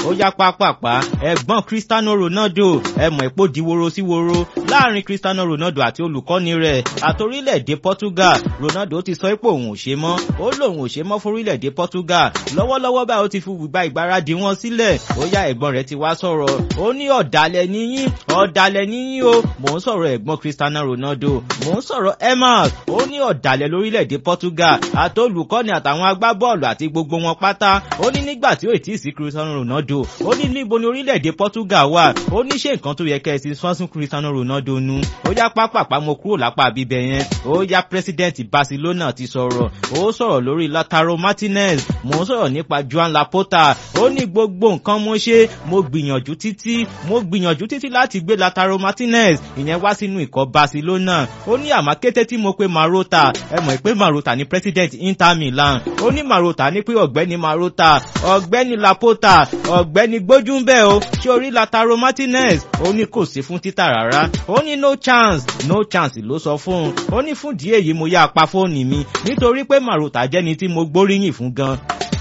ó yá pápápá ẹ̀gbọ́n Cristiano Ronaldo ẹ mọ̀ èpo di woro sí woro láàrin Cristiano Ronaldo àti olùkọ́ni rẹ̀ àtorílẹ̀-èdè Portugal Ronaldo ti sọ pé òun ò ṣe mọ́ ó lóun ò ṣe mọ́ fórílẹ̀-èdè Portugal lọ́wọ́lọ́wọ́ báyìí ó ti fi gba ìgbáradì wọn sílẹ̀ ó yá ẹ̀gbọ́n rẹ̀ ti wá sọ̀rọ̀ ó ní ọ̀dàlẹ̀ níyín ọ̀dàlẹ̀ níyín o mò ń sọ̀rọ̀ ẹ̀gbọ́n Cristiano Ronaldo mò ń sọ̀rọ̀ Emas ó ní ọ̀dàlẹ̀ lórílẹ̀‐èdè Portugal àti olùkọ́ni àtàwọn agbábọ́ọ̀lù àti gbogbo wọn pátá ó ní nígbà tí ó ì tí ì sí Cristiano Ronaldo ó ní níbo ni orílẹ̀‐èdè Portugal wà ó ní ṣé nǹkan tó yẹ kẹ́ ẹ ti sọ́n sún Cristiano Ronaldo nu ó yá pápápá mo kúrò lápá bíbẹ̀ yẹn ó yá president Barcelona ti sọ̀rọ̀ ó sọ̀rọ̀ lórí Lautaro Martinez mò ń sọ̀rọ̀ nípa Joan Laporta ó ní gbogbo nǹkan mo ṣe mo gbìyànjú títí mo gbìyànjú títí láti gbé Lautaro Martinez ìyẹn wá sínú ikọ̀ Barcelona ó ní àmọ́ kété tí mo pe Marota ẹ mọ̀ pé Marota ni president Inter Milan ó ní Marota ní pé ọ̀gbẹ́ni Marota ọ̀gbẹ́ni Laporta ọ̀gbẹ́ni gbójúńbẹ́ o ṣé orí Lautaro Martinez ó ní kò sí fún títà rárá ó ní no chance no chance ló sọ fún un ó ní fún díẹ̀ yìí mo yá pa fóònù mi nítorí pé Marota jẹ́ni tí mo gbóríyìn fún gan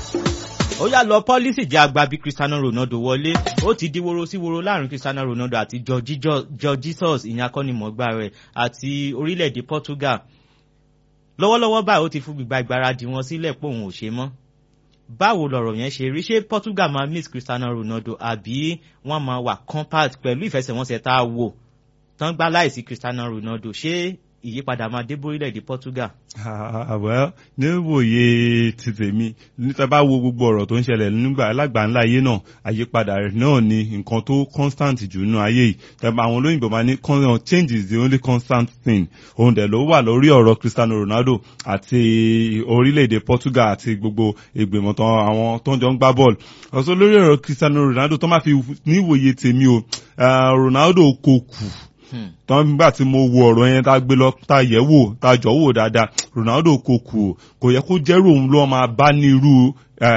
ó yá lọ pọ́lísì jẹ́ àgbà bí Cristiano Ronaldo wọlé ó ti di woro sí woro láàrin Cristiano Ronaldo àti Jorge Jesus ìyẹn akọ́nimọ̀ọ́gbá rẹ̀ àti orílẹ̀-èdè Portugal lọ́wọ́lọ́wọ́ báyìí ó ti fún gbígba ìgbáradì wọn sílẹ̀ pé òun ò ṣe mọ́ báwo lọ̀rọ̀ yẹn ṣe rí ṣé Portugal máa miss Cristiano Ronaldo àbí wọ́n máa wà compact pẹ̀lú ìfẹsẹ̀wọnsẹ̀ tá a wò tán gbá láìsí Cristiano Ronaldo ṣé ìyípadà máa dé bórílẹ̀-èdè Portugal. àwẹ̀ níwòye ti tèmi níta bá wo gbogbo ọ̀rọ̀ tó ń ṣẹlẹ̀ nígbà alágbàńlá ayé náà àyípadà náà ni nǹkan tó constant jù nínú ayé yìí tẹ̀bà àwọn olóyìnbó máa ní change is the only constant thing òun dẹ̀ ló wà lórí ọ̀rọ̀ Cristiano Ronaldo àti orílẹ̀-èdè Portugal àti gbogbo ìgbìmọ̀ tán àwọn tó ń jọ ń gbá bọ́ọ̀lù ọ̀sọ́ lórí ọ̀rọ̀ Cristiano Ronaldo tó máa fi níwòye tèmi o Ronaldo kò kù tọ́ nígbà tí mo wo ọ̀rọ̀ yẹn tá a gbé lọ tá a yẹ̀ wò tá a jọ wò dáadáa Ronaldo kò kù kò yẹ kó jẹ́rù òun ló máa bá ní irú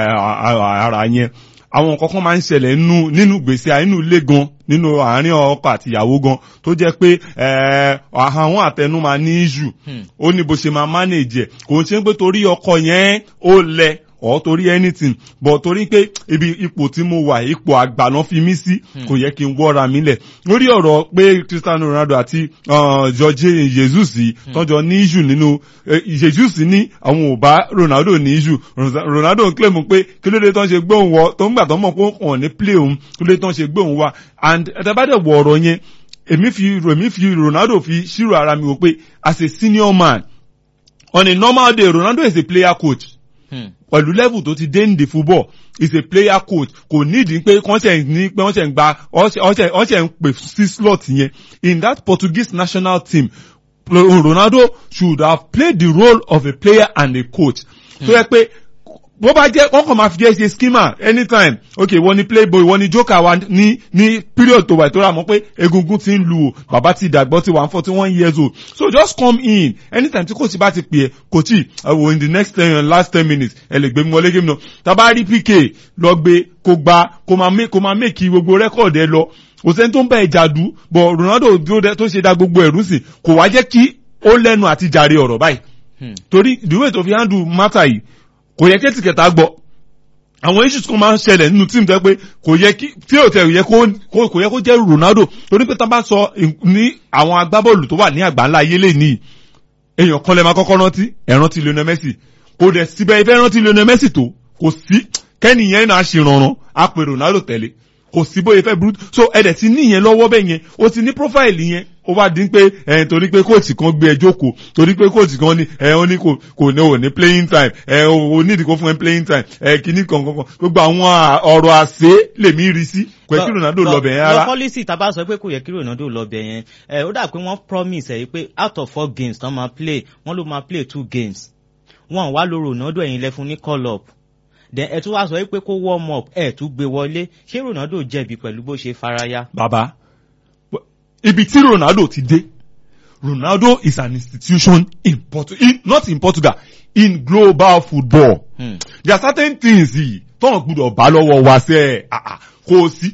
ara yẹn àwọn nǹkan kan máa ń ṣẹlẹ̀ nínú nínú gbèsè nínú ilé gan nínú àárín ọkọ àti ìyàwó gan tó jẹ́ pé àwọn àtẹnu máa ní ìjù ó ní bó ṣe máa manage ẹ̀ kò ń ṣe pé torí ọkọ yẹn ó lẹ or torí anything but torí pé ibi ipò tí mo wà ipò àgbà náà fi mí sí kò yẹ kí n wọ́ra mi lẹ̀ lórí ọ̀rọ̀ pé Cristiano Ronaldo àti Jorge Jesus tọ́jọ́ ní issue nínú Jesus ní àwọn ò bá Ronaldo ní issue Ronaldo ń claim pé kí ló dé tán ṣe gbé òun wọ tó ń gbà tán mọ̀ pé òun ní play òun kí ló dé tán ṣe gbé òun wá and ẹ̀tẹ́bàdẹ̀ wọ ọ̀rọ̀ yẹn èmi fi èmi fi Ronaldo fi ṣírò ara mi wò pé as a senior man on a normal day Ronaldo is a player coach pẹ̀lú level tó ti dé ní the football is a player coach kò nídìí pé kọ́ńtẹ̀ ní pé wọ́n ṣẹ̀ ń gba wọ́n ṣẹ̀ ń pè sí slot yẹn in that Portuguese national team Ronaldo should have played the role of a player and a coach tó yẹ pé bó bá jẹ́ wọ́n kàn máa fi jẹ́ ṣe skimmer anytime ok wọ́n ní playboy wọ́n ní joker wa ní ní period tó wà tó rà mọ́ pé egungun ti ń lu o bàbá ti dàgbọ́ ti wà forty one years old so just come in anytime tí coach bá ti pè é coach ẹ̀wò in the next ten last ten minutes ẹ lè gbé mi wọlé game náà tàbá rí pk lọ gbé kó gba kó máa make kó máa make gbogbo record ẹ lọ kò sẹ́ni tó ń bá ẹ jàdú but Ronaldo tó ṣe da gbogbo ẹ̀rú sí kò wá jẹ́ kí ó lẹ́nu àti jàre ọ̀rọ̀ báyìí torí the way tó fi handle matter yìí kò yẹ kéètì kẹta gbọ́ àwọn issues kan máa ń ṣẹlẹ̀ nínú tíìmù tẹ́ pé kò yẹ kí tí ò tẹ̀ yẹ kó kò yẹ kó jẹ́ Ronaldo torí pé tá a bá sọ ní àwọn agbábọ́ọ̀lù tó wà ní àgbáńlá ayé lè ní èèyàn kan lè máa kọ́kọ́ rántí ẹ̀ rántí Lionel Messi kò dẹ̀ síbẹ̀ ìfẹ́ rántí Lionel Messi tó kò sí kẹ́nìyẹn náà ṣe rànràn á pe Ronaldo tẹ̀lé kò sí bóyá fẹ́ burú so ẹ̀dẹ̀ ti ní ìyẹn lọ́wọ́ bẹ́ẹ̀ yẹn o ti ní profile yẹn ó wá dín pé ẹ̀ torí pé kóòtù kan gbé ẹ jókòó torí pé kóòtù kan ní ẹ̀ ó ní kò kò ní ò ní playing time ẹ̀ ò ní ìdíkó fún ẹ playing time ẹ̀ kìíní kankan gbogbo àwọn ọ̀rọ̀ àṣẹ lèmi rí sí pé kí Ronaldo lọ bẹ̀ yẹn rárá. lọ pọ́lísì tá a bá sọ pé kò yẹ kí Ronaldo lọ bẹ̀ yẹn ẹ̀ ó dà pé wọ́n promise ẹ̀ pé out of four games tán máa play wọ́n ló máa play two games wọ́n wá lo Ronaldo ẹ̀yìn lẹ́fun ní call up then ẹ tún wá sọ pé kó warm up ẹ tún gbé wọlé ṣé Ronaldo jẹ̀bi pẹ̀lú bó ṣe faraya. bàbá ibi tí Ronaldo ti dé Ronaldo is an institution in Portugal in, not in Portugal in global football. Hmm. there are certain things yìí tọ́wọ́n gbúdọ̀ bá lọ́wọ́ wa sẹ́ ẹ̀ kò sí.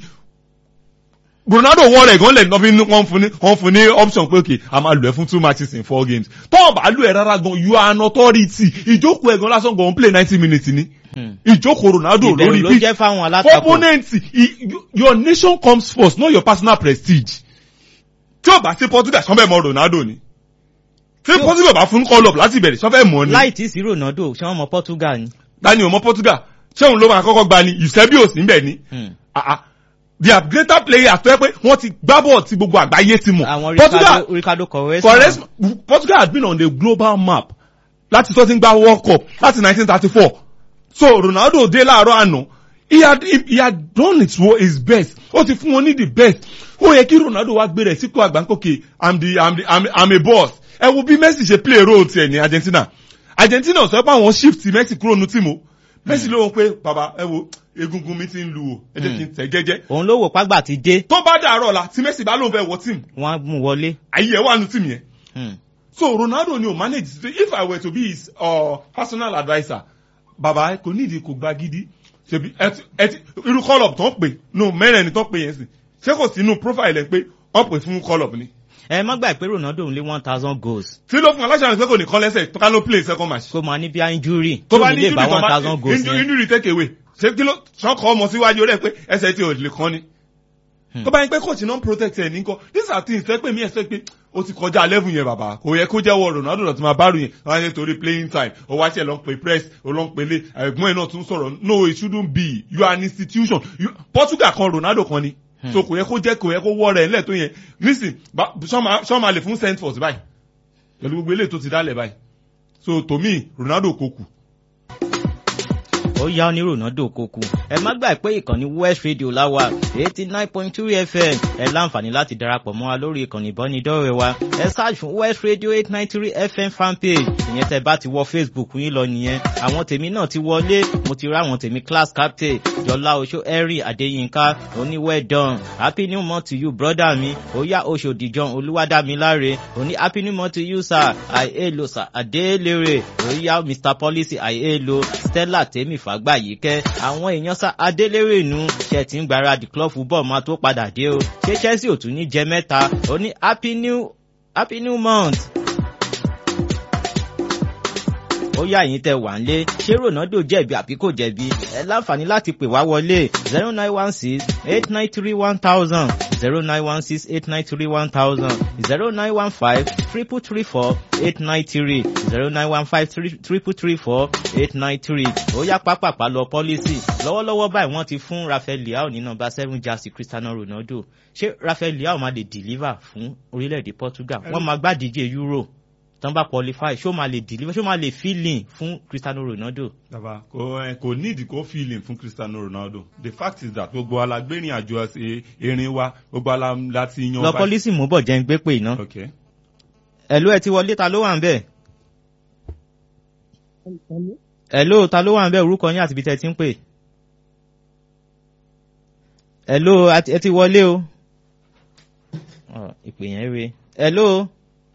Ronaldo wọ́n rẹ̀ gan lẹ̀ nọ́bí wọ́n fún ní wọ́n fún ní option pé okay a máa lò ẹ́ fún two matches in four games tọ́wọ́n bá lò ẹ́ rárá gan you are an authority ìjókòó ẹ̀ gan lásán gan play ninety minutes ni Hmm. ìjókòó ronaldo ìbẹ̀rù lórí ló pitch jẹ́ fáwọn alátakò. opponent i- you- your nation comes first not your personal prestige tí o bá sí portugal sọ́fẹ́ mọ ronaldo ni tí portugal bá fún call up láti bẹ̀rẹ̀ sọ́fẹ́ mọ ni láì tí sí ronaldo ṣé wọ́n mọ portugal ni. dani ọmọ portugal ṣé òun ló máa kọ́kọ́ gba ni ìṣẹ́bí òsì ń bẹ̀ ni Hmm. Ah, ah. they are greater players tó yẹ pé wọ́n ti gbá bọ́ọ̀ tí gbogbo àgbáyé ti mọ̀ àwọn portugal ricardo ricardo quaresma. Quaresma Portugal has been on the global map láti tó ti ń gba World Cup láti 1934 so Ronaldo dé láàárọ̀ àná he had he, he had done his, wo- his best ó ti fún wọn ní the best ó yẹ kí Ronaldo wá gbé rẹ̀ sípò àgbáńkòkè I'm the I'm the I'm, I'm a boss ẹ wo bí Messi ṣe play role tiẹ̀ ní Argentina Argentina sọ pé àwọn shift Messi kúrò ní tìmọ̀ Messi ló ń pé bàbá ẹ wo egungun mi ti ń lu o ẹ jẹ́ kí n tẹ̀ jẹ́jẹ́ òun ló wò págbà ti dé tó bá dàárọ̀ la tí Messi bá lóun fẹ́ wọ tíìmù wọ́n á mú wọlé. ayé ẹ̀ wà ní tíìmù yẹn Hmm. so ronaldo ni o manage so if i were to be his uh, personal adviser baba kò nídìí kò gba gidi ṣebi ẹti ẹti irú call up tó ń pè no mẹ́rin ẹni tó ń pè yẹn sì ṣé kò sí inú profile ẹ̀ pé wọ́n pè fún call up ni. ẹ má gbà pé ronaldo ń lé one thousand goals tí ló fún aláṣà pé kò ní kọ́ lẹ́sẹ̀ tó ká ló play second match. kó máa ní bí injury tó tí bá ò ní ní lè injury bá tó one bá thousand goals injury yẹn. injury take away ṣé kí ló sọ́kọ̀ ọmọ síwájú rẹ̀ pé ẹsẹ̀ tí ò lè kán ni. Hmm. tó bá yín pé coach non protect ẹ̀ ní kọ́ these are things tẹ́ pé mi expect pé ó ti kọjá level yẹn bàbá kò yẹ kó jẹ́wọ́ ronaldo náà ti máa bá rù yẹn wọ́n á yẹ torí playing time ó wá ṣe lọ ń pe press ó lọ ń pe lé ẹ̀gbọ́n ẹ̀ náà tún sọ̀rọ̀ no it shouldn't be you are an institution you, portugal kan ronaldo kan ni Hmm. so kò yẹ kó jẹ́ kò yẹ kó wọ́ rẹ̀ ńlẹ̀ tó yẹn nísìn sọ́mà lè fún saint force báyìí pẹ̀lú gbogbo eléyìí tó ti dálẹ̀ báyìí so to me ronaldo kò kù ó yá ní ronaldo kókù ẹ má gbà pé ìkànnì west radio láwa eighty nine point two fm ẹ láǹfààní láti darapọ̀ mọ́ wa lórí ìkànnì ìbánidọ́rẹ̀ẹ́ wa ẹ search fún west radio eight nine three fm fanpage ìyẹn tẹ bá ti wọ facebook yín lọ nìyẹn àwọn tèmi náà ti wọlé mo ti rá àwọn tèmi class captain jọlá oṣó henry adéyínká oní well done happy new month to you brother mi ó yá oṣòdì john olúwadámiláre oní happy new month to you sir àìhélo sir adélèrè ó yá mr policy àìhélo stella tèmi fàgbàyíkẹ́ àwọn èèyàn sá adélèrè nu ṣe ti ń gbáradì club football máa tó padà dé o ṣé chelsea ò tún ní jẹ mẹ́ta ó ní happy new happy new month ó yá yín tẹ wà ń lé ṣé ronaldo jẹ̀bi àbí kò jẹ̀bi ẹ láǹfààní láti pè wá wọlé zero nine one six eight nine three one thousand zero nine one six eight nine three one thousand zero nine one five triple three four eight nine three zero nine one five triple three four eight nine three ó yá pápápá lọ pọ́lísì lọ́wọ́lọ́wọ́ báyìí wọ́n ti fún rafael leao ní nọmba seven jersey cristiano ronaldo ṣé rafael leao máa lè deliver fún orílẹ̀-èdè portugal wọ́n máa gbádìíje euro tán bá qualify ṣó máa lè deliver ṣó máa lè fill in fún cristiano ronaldo. bàbá kò ẹ kò need kó feeling fún cristiano ronaldo the fact is that gbogbo alágbérin àjò ẹ- erin wa gbogbo ala láti yan lọ pọ́lísì mú bọ̀ jẹ́ ń gbé pè iná. ok ẹ̀ló ẹ ti wọlé ta ló wà ń bẹ̀. ẹ̀ló ta ló wà ń bẹ̀ orúkọ yín àti ibi tẹ́ ti ń pè. ẹ̀ló àti- ẹ ti wọlé o. Ọ, ìpè yẹn re. ẹ̀ló.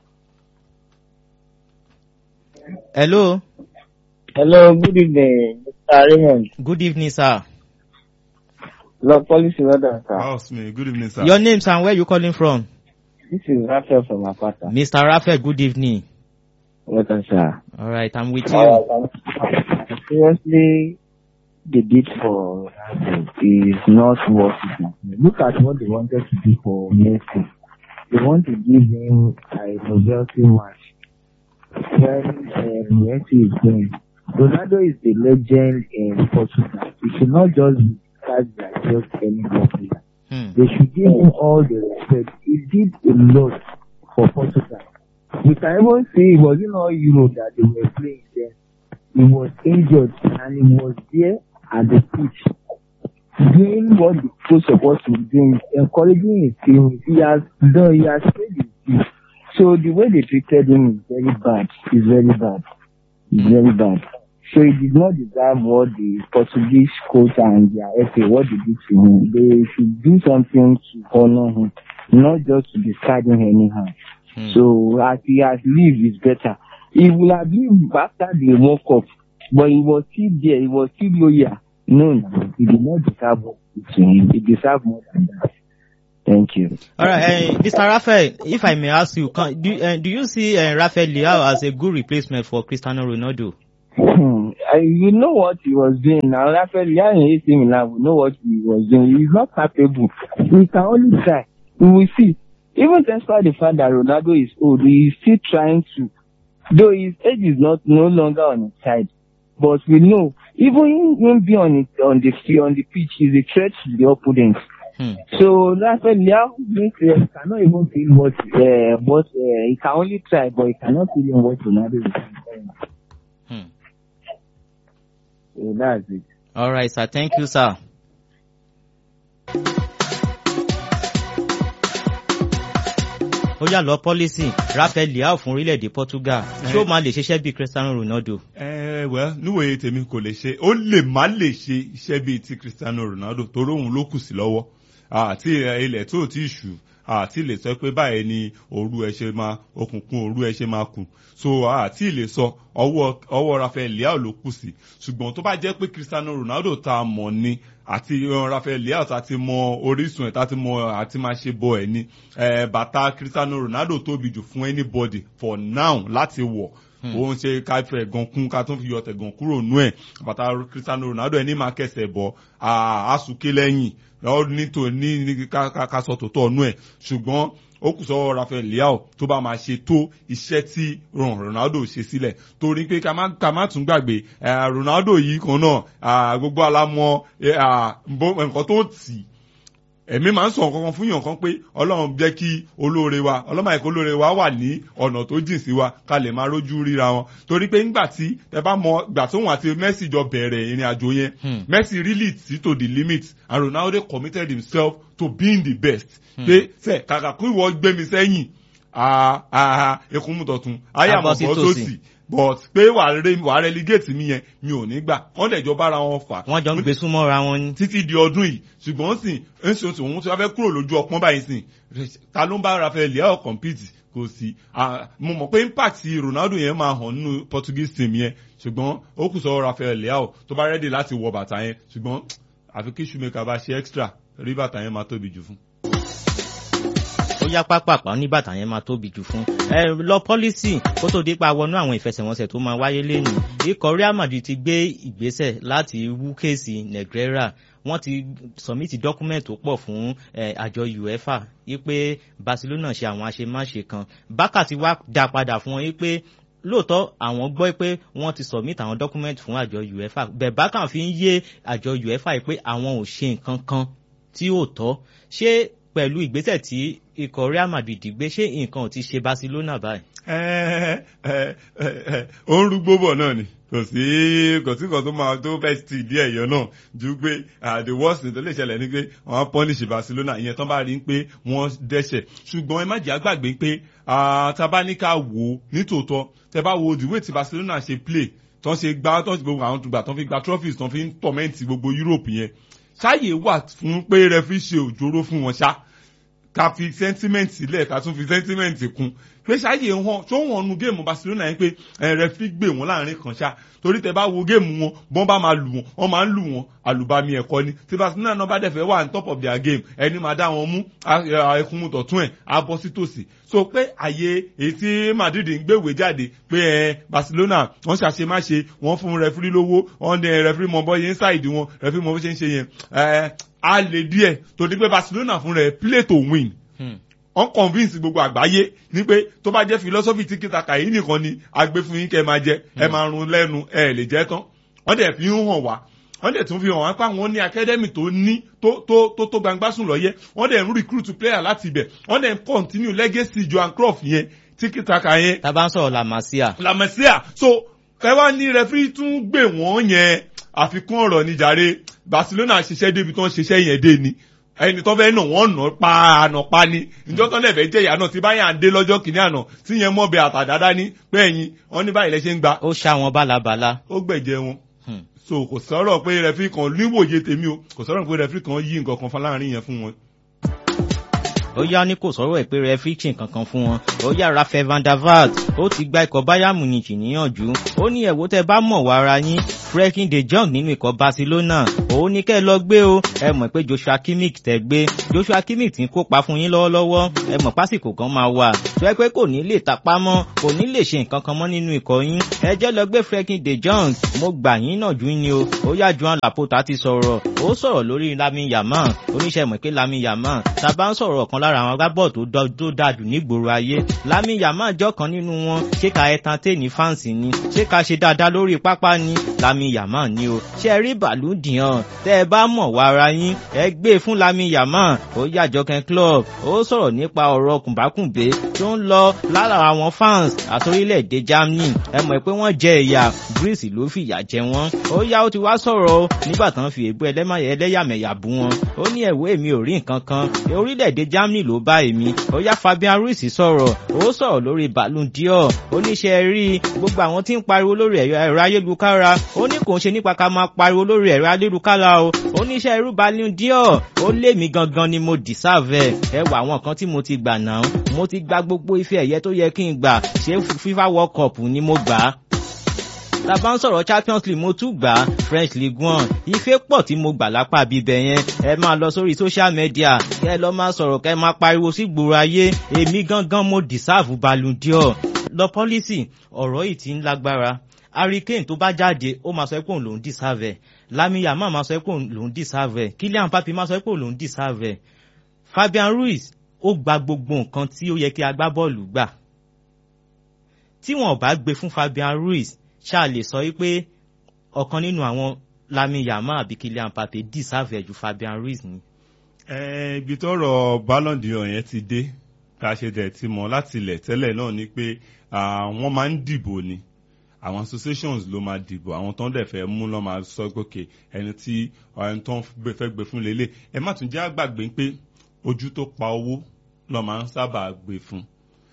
ẹ̀ló. Hello, good evening, Mr. Raymond. good evening sir. Lord Policy Weather, sir. house me good evening sir. your name sir and where you calling from. This is Raphael from Apata. mr raphael good evening. Welcome, sir. all right i'm with you. Uh, seriously, the bid for Ronaldo is not worth it. Look at what they wanted to do for Messi. They want to give him a novelty match when uh, Messi is going. Ronaldo is the legend in Portugal. He should not just be described like just any player. Hmm. They should give him all the respect. He did a lot for Portugal. We can even see it wasn't all Europe that they were playing then. He was injured and he was there at the pitch doing what the coach supposed to be doing, encouraging his team. He has done, he has played his team. So the way they treated him is very bad. It's very bad. It's very bad. So he did not deserve what the Portuguese coach and their FA, what they did to him. They should do something to honor him, not just to discard him anyhow. Hmm. So as he has lived is better. He will have lived after the World Cup, but he was still there. He was still loyal. No, no, he did not deserve what he did to him. He deserved more than that. Thank you. All right, uh, Mr. Raphael, if I may ask you, can, do, uh, do you see uh, Rafael Leao as a good replacement for Cristiano Ronaldo? Hmm, I- you know what he was doing now. Rafael Leao in AC Milan, we know what he was doing. He's not capable. He can only try. We will see. Even despite the fact that Ronaldo is old, he is still trying to. Though his age is not no longer on his side, but we know even him being on it on the field on the pitch, he's a threat to the opponent. Hmm. So Rafael Leao being clear, cannot even feel what uh, what uh, he can only try, but he cannot feel what Ronaldo is doing. Hmm. So that's it. All right, sir. Thank you, sir. ó yà lọ pọ́lísì Rafael Leao fún orílẹ̀-èdè Portugal ṣé ó máa lè ṣiṣẹ́ bíi Cristiano Ronaldo. ẹ wẹ níwòye tèmi kò lè ṣe ó lè má lè ṣe iṣẹ́ bíi ti Cristiano Ronaldo torí òun ló kù sí lọ́wọ́ àti ilẹ̀ tó ti ṣù àti lè sọ pé báyìí ni òru ẹ ṣe máa òkùnkùn òru ẹ ṣe máa kù so àti lè sọ ọwọ́ ọwọ́ Rafael Leao ló kù sí ṣùgbọ́n tó bá jẹ́ pé Cristiano Ronaldo tá a mọ̀ ni àti uh, Rafael Leao tá a ti mọ orísun ẹ̀ tá a ti mọ àti máa ṣe bọ ẹ̀ ni eh, bàtà Cristiano Ronaldo tóbi jù fún anybody for now láti wọ̀ òun ṣe ká fẹ́ gan kún ká tún fi yọ tẹ̀gàn kúrò nú ẹ̀ bàtà Cristiano Ronaldo ẹni máa kẹsẹ̀ bọ̀ àásùké lẹ́yìn lọ́wọ́ nítò ní ní ká ká- ká sọ tòótọ́ nú ẹ̀ ṣùgbọ́n ó kù sọ́wọ́ Rafael Leao tó bá máa ṣe tó iṣẹ́ tí ron Ronaldo ṣe sílẹ̀ torí pé ká má ká má tún gbàgbé eh, Ronaldo yìí kan náà ah, gbogbo alamọ eh, ah, bó- nǹkan tó tì í ẹ̀mí máa ń sọ nǹkan kan fún yàn kan pé ọlọ́run jẹ́ kí olóore wa ọlọ́mọ àìkú olóore wa wà ní ọ̀nà tó jìn sí wa ká lè máa rójú ríra wọn torí pé nígbà tí ẹ bá mọ ìgbà tóun àti Messi jọ bẹ̀rẹ̀ ìrìn àjò yẹn Hmm. Messi really see to the limit and Ronaldo committed himself to being the best pé sẹ kàkà kó ìwọ gbé mi sẹ́yìn ah, ah, ekun mu tọ̀tún ayé Abọ́ sí àmọ̀bọ̀ tòsì. sósì but pé wàá re- wàá relegate mi yẹn mi ò ní gbà wọ́n dẹ̀ jọ bára wọn fà wọ́n jọ ń gbé súnmọ́ra wọn ni. títí di ọdún yìí ṣùgbọ́n sìn ẹ̀sìn oṣù òun tí wọ́n fẹ́ kúrò lójú ọpọ́n báyìí sìn ta ló ń bá Rafael Leao compete kò sí Ah, mo mọ̀ pé impact Ronaldo yẹn máa hàn nínú Portuguese team yẹn ṣùgbọ́n ó kù sọ Rafael Leao tó bá rẹ́dì láti wọ bàtà yẹn ṣùgbọ́n àfi kí Shoemaker bá ṣe extra rí bàtà yẹn máa tóbi jù fún. ó yá pápápá ní bàtà yẹn máa tóbi jù fún ẹ lọ pọ́lísì kó tó dípa wọnú àwọn ìfẹsẹ̀wọnsẹ̀ tó máa wáyé lẹ́nu ikọ̀ Real Madrid ti gbé ìgbésẹ̀ láti wú kéèsì Negreira wọ́n ti sọ̀mìtì dọ́kúmẹ̀ntì tó pọ̀ fún eh, àjọ UEFA wípé Barcelona ṣe àwọn àṣemáṣe kan Barca ti wá dá padà fún wọn wípé lóòótọ́ àwọn gbọ́ pé wọ́n ti submit àwọn document fún àjọ UEFA bẹ́ẹ̀ Barca fi ń yé àjọ UEFA yìí pé àwọn ò ṣe nǹkan kan tí ò tọ́ ṣé pẹ̀lú ìgbésẹ̀ tí ikọ̀ Real Madrid gbé ṣé nǹkan ò ti ṣe Barcelona báyìí. ẹ ẹ ẹ ẹ ó ń rúgbó bọ̀ náà ni kò sí kò sí kan tó máa tó fẹ́ ti ìdí ẹ̀yọ́ náà ju pé ah, the worst thing tó lè ṣẹlẹ̀ ni pé wọ́n á punish Barcelona ìyẹn tán bá rí pé wọ́n dẹ́ṣẹ̀ ṣùgbọ́n ẹ má jẹ́ àgbàgbé pé ah, tá a bá ní ká wò ó nítòótọ́ tẹ bá wo the way tí Barcelona ṣe play tán ṣe gbá tán ṣe gbogbo àwọn tùgbà tán fi gba trophies tán fi ń tọ̀mẹ́ǹtì gbogbo Europe yẹn ṣáàyè wà fún pé referee ṣe òjòrò fún wọn ṣá ká fi sentiment sílẹ̀ ká tún fi sentiment kún pé ṣáàyè hàn tó hàn nu géèmù Barcelona yẹn pé ẹ rẹfí gbé wọn láàrin kan ṣá torí tẹ bá wo géèmù wọn bọ́n bá máa lù wọn wọ́n máa ń lù wọn àlùbami ẹ̀kọ́ ni tí Barcelona náà bá dẹ̀ fẹ́ wà ní top of their game ẹni máa dá wọn mú ẹkùnmu tọ̀tún ẹ̀ á bọ́ sí tòsí so pé àyè èyí tí Madrid ń gbéwèé jáde pé ẹ Barcelona wọ́n ṣàṣe má ṣe wọ́n fún rẹfí lówó wọ́n ní rẹfí mọ bọ́ yẹn ṣáìdì wọn rẹfí mọ bó ṣe ń ṣe yẹn ẹ á lè díẹ̀ torí pé Barcelona fún rẹ̀ play to win wọ́n convince gbogbo àgbáyé ní pé tó bá jẹ́ philosophy tí kìtàkà yìí nìkan ni agbé fún yín kẹ́ ẹ máa jẹ ẹ máa run lẹ́nu ẹ lè jẹ́ tán wọ́n dẹ̀ fi ń hàn wá wọ́n dẹ̀ tún fi hàn wá pé àwọn ní academy tó ní tó tó tó tó gbangba sùn lọ́yẹ́ wọ́n dẹ̀ ń recruit player láti ibẹ̀ wọ́n dẹ̀ ń continue legacy Johan Cruyff yẹn tí kìtàkà yẹn tá a bá ń sọ̀rọ̀ La Masia. La Masia so kẹwàá ní referee tún gbé wọ́n yẹn àfikún ọ̀rọ̀ níjàre Barcelona ṣiṣẹ́ débi tó ń ṣiṣẹ́ yẹn dé ni ẹni tó fẹ́ nà wọ́n nà pa àná pa ni ìjọ tó lẹ́fẹ̀ẹ́ jẹ́ ìyá náà tí báyà ń dé lọ́jọ́ kìíní àná tí yẹn mọ̀ bẹ àtàdáda ní pé ẹ̀yin wọ́n ní báyìí lẹ ṣe ń gba ó ṣá wọn bálabàla. ó gbẹ̀jẹ̀ wọn Hmm. so kò sọ̀rọ̀ pé rẹfí kan níwòye tèmi o kò sọ̀rọ̀ pé rẹfí kan yí nǹkan kan fún láàrin yẹn fún wọn. ó yá ní kò sọ̀rọ̀ ẹ̀ pé rẹfíríkì kankan fún wọn ó yá Rafael van der Vaart ó ti gba ikọ̀ bayern munich níyànjú ó ní ẹ̀wò tẹ́ bá mọ̀ wá ara yín Frenkie de Jong nínú ikọ̀ Barcelona òun ní kẹ́ ẹ lọ gbé o ẹ mọ̀ pé Joshua Kimmich tẹ́ gbé Joshua Kimmich ti ń kópa fún yín lọ́wọ́lọ́wọ́ ẹ mọ̀ pásìkò kan máa wà tó ẹ pé kò ní lè tapá mọ́ kò ní lè ṣe nǹkan kan mọ́ nínú ikọ̀ yín ẹ jẹ́ lọ gbé Frenkie de Jong mo gbà yín náà jú ni o ó yá Joan Laporta ti sọ̀rọ̀ ó sọ̀rọ̀ lórí Lamin Yamal oníṣẹ́ mọ̀ pé Lamin Yamal tá a bá ń sọ̀rọ̀ ọ̀kan lára àwọn agbábọ́ọ̀ tó dájú nígboro ayé Lamin Yamal jọ́ kan nínú wọn ṣé ká entertain fans ni ṣé ká ṣe dáadáa lórí pápá ni Lamin Yamal ni o ṣé ẹ rí bàálù dìhàn tẹ́ ẹ bá mọ̀ wá ara yín ẹ gbé fún Lamin Yamal ó yá Jọkẹ́ club ó sọ̀rọ̀ nípa ọ̀rọ̀ kùnbákùnbé tó ń lọ lára àwọn fans àtòrílẹ̀-èdè Germany ẹ mọ̀ pé wọ́n jẹ ìyà Greece ló fìyà jẹ wọ́n ó yá ó ti wá sọ̀rọ̀ o nígbà tán fi èébú ẹlẹ́yàmẹ̀yà bú wọn ó ní ẹ̀wọ́ èmi ò rí nǹkan kan orílẹ̀-èdè Germany ló bá èmi ó yá Fabian Ruiz sọ̀rọ̀ ó sọ̀rọ̀ lórí Ballon d'Or oníṣẹ́ rí gbogbo àwọn tí ń pariwo lórí ẹ̀rọ ayélujára ó ní kò ń ṣe nípa ká máa pariwo lórí ẹ̀rọ ayélujára o oníṣẹ́ irú Ballon d'Or ó lé mi gangan ni mo deserve ẹ wà àwọn kan tí mo ti gbà náà mo ti gba gbogbo ife ẹ̀yẹ tó yẹ kí n gbà ṣé FIFA World Cup ni mo gbà á tá bá ń sọ̀rọ̀ Champions League mo tún gbà French League One ife pọ̀ tí mo gbà lápá bíbẹ̀ yẹn ẹ máa lọ sórí social media kẹ́ ẹ lọ máa sọ̀rọ̀ kẹ́ ẹ máa pariwo sí gbòòrò ayé èmi gangan mo deserve Ballon d'Or lọ pọ́lísì ọ̀rọ̀ yìí ti ń lágbára Harry Kane tó bá jáde ó máa sọ pé òun lòún deserve ẹ̀ Lamine Yamal máa sọ pé òun lòún deserve ẹ̀ Kylian Mbappé máa sọ pé òun lòún deserve ẹ̀ Fabian Ruiz ó gba gbogbo nǹkan tí ó yẹ kí agbábọ́ọ̀lù gbà tí wọn ò bá gbé fún Fabian Ruiz ṣáà lè sọ wípé ọ̀kan nínú àwọn Lamine Yamal àbí Kylian Mbappé deserve ẹ̀ ju Fabian Ruiz ni. ẹ ibi tọ́rọ̀ Ballon d'Or yẹn ti dé ká ṣe dẹ̀ ti mọ̀ láti ilẹ̀ tẹ́lẹ̀ náà ni pé wọ́n máa ń dìbò ni àwọn associations ló máa dìbò àwọn tó ń dẹ̀ fẹ́ mú lọ́ máa sọ gòkè ẹni tí ẹni tó ń fẹ́ gbé fún lélẹ̀ ẹ má tún jẹ́ àgbàgbé pé ojú tó pa owó lọ́ máa ń sábà gbé fún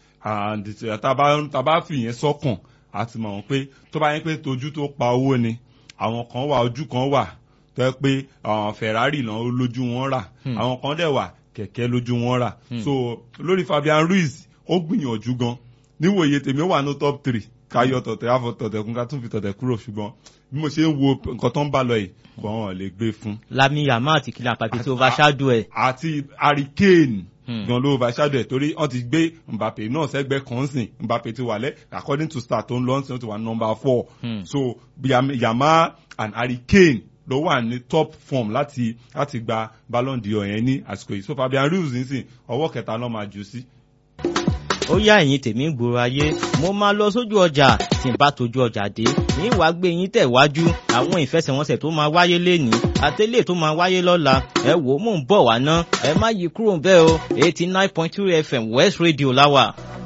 tá a bá fìyẹn sọ́kàn àti mọ̀ wọ́n pé tó bá yẹn pé tojú tó pa owó ni àwọn kan wà ojú kan wà tó yẹ pé Ferrari náà lójú wọn rà àwọn kan dẹ̀ wà kẹ̀kẹ́ lójú wọn rà so lórí Fabian Ruiz ó gbìyànjú gan níwòye tèmi ó wà ní top three káyọ̀ tọ̀tẹ̀ àfọ̀ tọ̀tẹ̀ kún ká tún fi tọ̀tẹ̀ kúrò ṣùgbọ́n bí mo ṣe ń wo nǹkan tó ń bá lọ yìí kò hàn lè gbé fún. Lamine Yamal àti Kylian Mbappé tí overshadow ẹ̀. àti Harry Kane gan ló overshadow ẹ̀ torí wọ́n ti gbé Mbappé náà sẹ́gbẹ́ kan sìn Mbappé ti wà lẹ́ according to star tó ń lọ sí wọ́n ti wà number four so Yamal and Harry Kane ló wà ní top form láti láti gba Ballon d'Or yẹn ní àsìkò yìí so Fabian Ruiz nísìn ọwọ́ kẹta náà máa jù sí ó yá ẹ̀yin tèmi ń gbòòrò ayé mo máa lọ sójú ọjà tí n bá tójú ọjà dé ní wàá gbé yín tẹ̀wájú àwọn ìfẹsẹ̀wọnsẹ̀ tó máa wáyé lénìí àtẹ́lẹ̀ tó máa wáyé lọ́la ẹ wò ó mò ń bọ̀ wá ná ẹ má yí kúrò bẹ́ẹ̀ o eighty nine point two FM West Radio láwà.